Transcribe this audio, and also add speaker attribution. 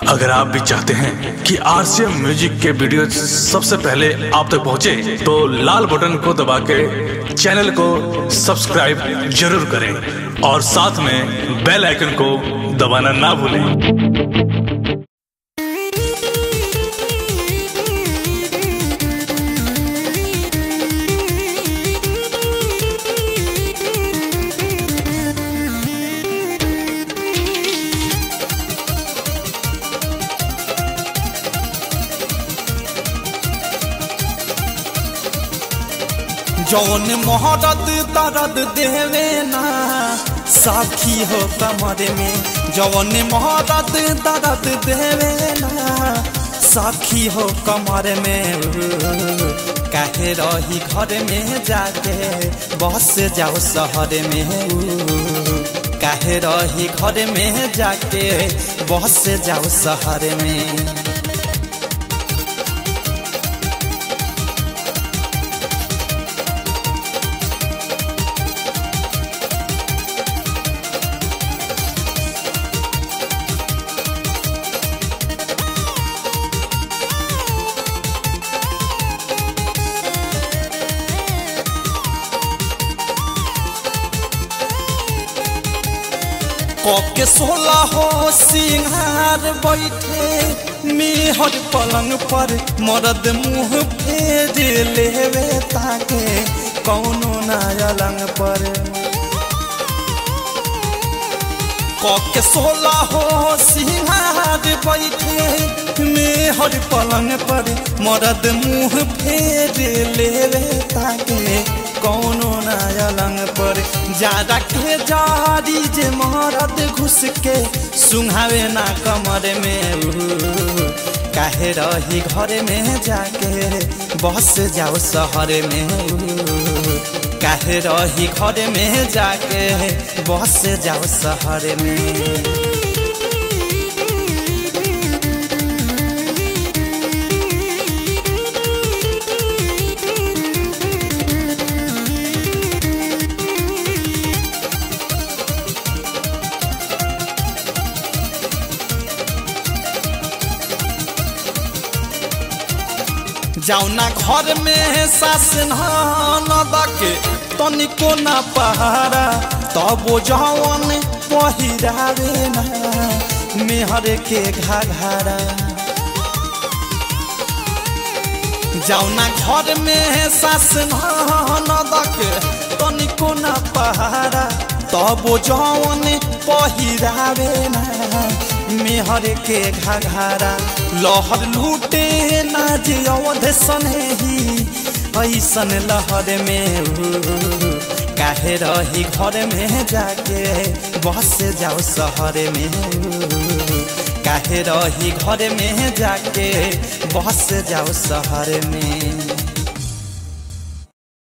Speaker 1: अगर आप भी चाहते हैं कि आरसीएम म्यूजिक के वीडियो सबसे पहले आप तक पहुंचे, तो लाल बटन को दबा के चैनल को सब्सक्राइब जरूर करें और साथ में बेल आइकन को दबाना ना भूलें
Speaker 2: जौन मोहरत दर्द देवे ना साखी हो कमर में जौन मोहरत दर्द देवे ना साखी हो कमर में काहे रही घर में जाके बस जाओ शहर में काहे रही घर में जाके बस जाओ शहर में के सोला हो सिंहार बैठे मेहर पलंग पर मरद मुंह फेर लेवे ताके कौनो नायलंग पर के सोला हो सिंहार बैठे मेहर पलंग पर मरद मुंह फेर लेवे ताके कौनो नायलंग पर ज्यादा के जारी जे मरद घुस के सुंघावे ना कमर में काहे रही घर में जाके बस जाओ शहर में काहे रही घर में जाके बस जाओ शहर में जाउना घर में सास नदके तनिको ना पहारा तब जवन पहिरावे ना मेहर के घाघारा जाउना घर में सास नदके तनिको ना पहारा तब जवन पहिरावे ना मेहर के घाघारा लहर लूटे ना जे अवध सनेही ऐसन लहर में काहे रही घर में जाके बस जाओ शहर में काहे रही घर में जाके बस जाओ शहर में